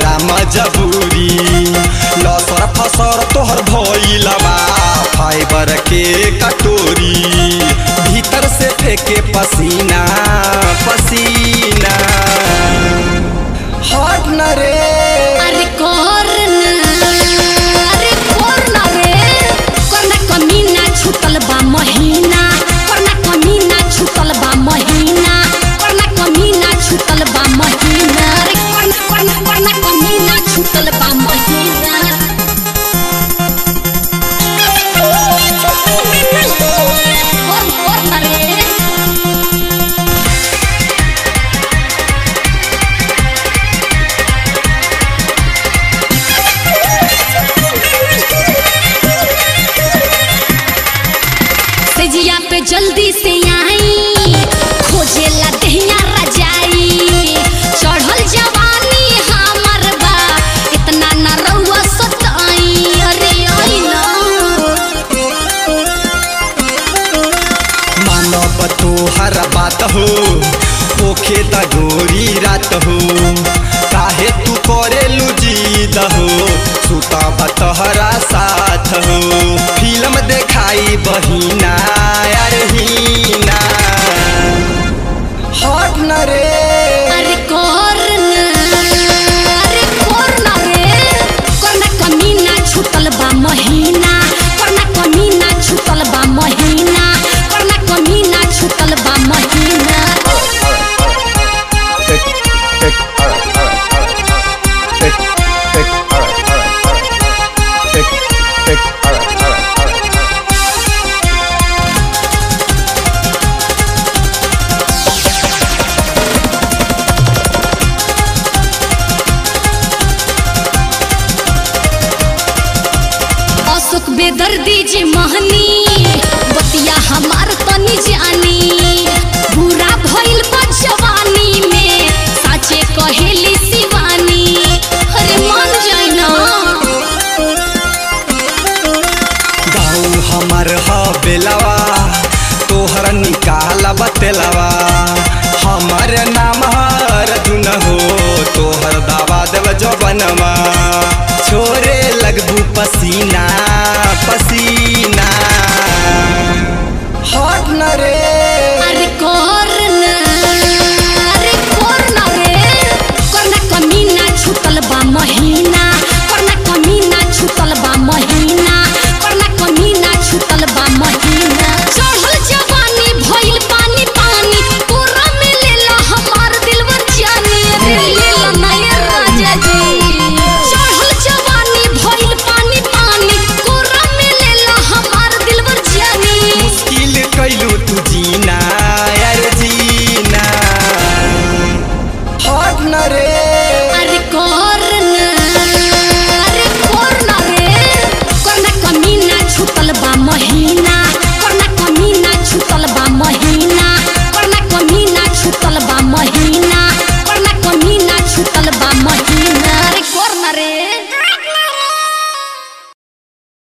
हमारा मजबूरी लसर फसर तोहर भइलबा फाइबर के कटोरी भीतर से फेंके पसीना पसीना हट न रे अरे करना अरे करना रे करना कमीना छूटल बा महीना करना कमीना छूटल बा महीना करना कमीना छूटल बा महीना अरे करना करना करना कमीना छूटल बा महीना कर करना रे सजिया पे जल्दी से आई खोजेला दहिया रजाई चढ़ल जवानी हमर बा इतना न रउआ सताई अरे आई ना मानव तोहर बात हो ओखे त गोरी रात हो काहे तू करे लुजीद हो सुता तहरा साथ हो फिल्म देखाई बहिना यार हीना हट न रे अरे करना अरे करना रे करना कमीना छूटल बा महीना करना कमीना छूटल बा महीना करना कमीना छूटल बा महीना अशोक बेदर्दी जे महनी बतिया हमार तनी जानी बुरा भइल बा जवानी में साचे कहेली शिवानी अरे मन जाई ना गाँव हमर ह बेलवा तोहर निकाल बतेलवा हमर नाम हर दुन हो तोहर दावा देव जबनवा छोरे लगबू पसीना पसीना हट न रे अरे करना अरे करना रे करना कमीना छूटल बा महीना